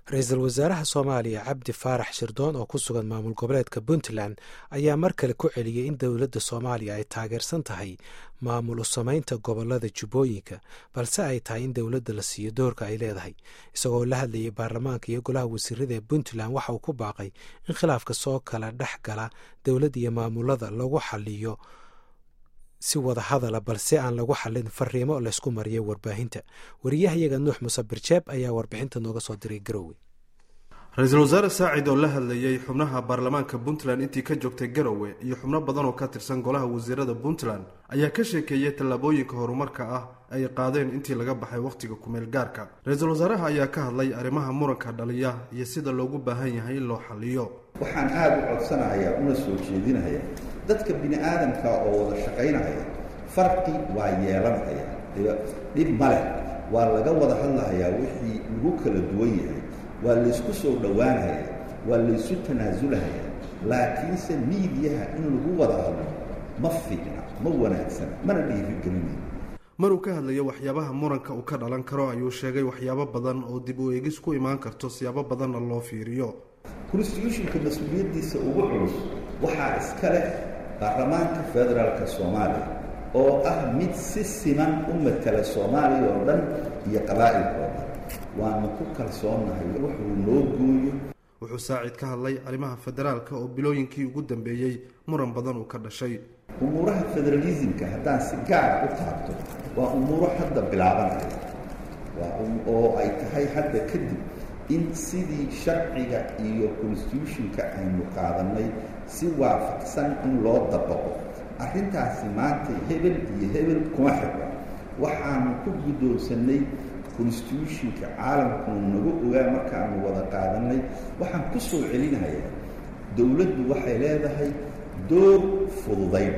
ra-iisul wasaaraha soomaaliya cabdi faarax shirdoon oo ku sugan maamul goboleedka puntland ayaa mar kale ku celiyey in dowladda soomaaliya ay taageersan tahay maamul u samaynta gobolada jubbooyinka balse ay tahay in dowladda la siiyo doorka ay leedahay isagoo la hadlayay baarlamaanka iyo golaha wasiirada ee puntland waxa uu ku baaqay in khilaafka soo kala dhex gala dowladda iyo maamulada lagu xaliyo si wada hadala balse aan lagu xalin fariimo laysku mariyo warbaahinta wariyahayaga nuux muse birjeeb ayaa warbixinta nooga soo diray garowe ra-iisul wasaare saacid oo la hadlayey xubnaha baarlamaanka puntland intii ka joogtay garowe iyo xubno badan oo ka tirsan golaha wasiirada puntland ayaa ka sheekeeyey tallaabooyinka horumarka ah ay qaadeen intii laga baxay wakhtiga kumeel gaarka ra-iisul wasaaraha ayaa ka hadlay arrimaha muranka dhaliya iyo sida loogu baahan yahay in loo xaliyo waxaan aada u codsanahayaa una soo jeedinaya dadka bini aadamka oo wada shaqaynahaya farqi waa yeelanhaya dhib maleh waa laga wada hadlahayaa wixii lagu kala duwan yahay waa laysku soo dhowaanhaya waa laysu tanaasulahaya laakiinse miidiyaha in lagu wada hadlo ma fiicna ma wanaagsana mana dhiirigelinayo maruu ka hadlayo waxyaabaha muranka uu ka dhalan karo ayuu sheegay waxyaabo badan oo dib u eegis ku imaan karto siyaabo badanna loo fiiriyo constitutionka mas-uuliyaddiisa ugu culus waxaa iska leh baarlamaanka federaalka soomaaliya oo ah mid si siman u matala soomaaliya oo dhan iyo qabaa'ilka oo dhan waanu ku kalsoonahay wuxuu noo gooyo wuxuu saacid ka hadlay arrimaha federaalka oo bilooyinkii ugu dambeeyey muran badan uu ka dhashay umuuraha federalismka haddaan si gaara u taabto waa umuuro hadda bilaabanaya waa oo ay tahay hadda kadib in sidii sharciga iyo constitutionka aynu qaadannay si waafaqsan in loo dabaqo arrintaasi maanta hebel iyo hebel kuma xirra waxaanu ku guddoonsannay constitutionka caalamkunu nagu ogaa markaanu wada qaadannay waxaan ku soo celinayaa dowladdu waxay leedahay door fududayn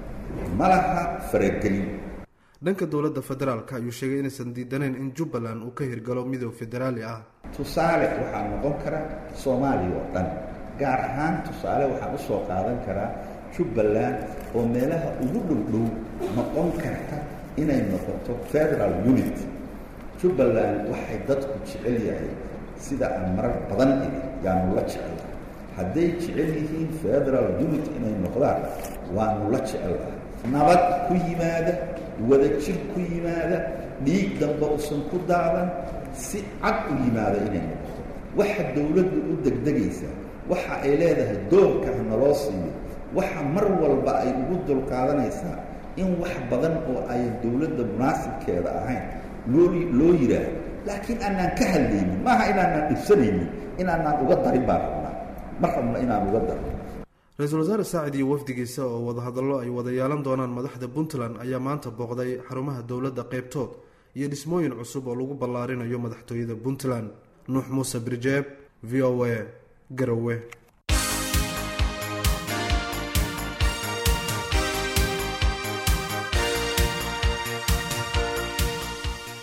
ma laha faragelin dhanka dowladda federaalka ayuu sheegay inaysan diidanayn in jubbaland uu ka hirgalo midoob federaali ah tusaale waxaa noqon kara soomaaliya oo dhan gaar ahaan tusaale waxaan usoo qaadan karaa jubbaland oo meelaha ugu dhowdhow noqon karta inay noqoto federal unit jubbaland waxay dadku jecel yahay sida aan marar badan iri yaanu la jecelahay hadday jecel yihiin federal unit inay noqdaan waanu la jecelahay nabad ku yimaada wada jir ku yimaada dhiig damba usan ku daadan si cad u yimaada inay noqoto waxa dowladdu u degdegaysaa waxa ay leedahay doorka naloo siiyo waxa mar walba ay ugu dulqaadanaysaa in wax badan oo ay dowladda munaasibkeeda ahayn loo loo yidhaahdo laakiin aanaan ka hadlaynin maaha inaanaan dhibsanaynin inaanaan uga darin baan rabnaa ma rabno inaan uga darno ra-iisul wasaare saacid iyo wafdigiisa oo wadahadallo ay wada yeelan doonaan madaxda puntland ayaa maanta booqday xarumaha dowladda qaybtood iyo dhismooyin cusub oo lagu ballaarinayo madaxtooyada puntland nuux muuse birjeeb v o a garowe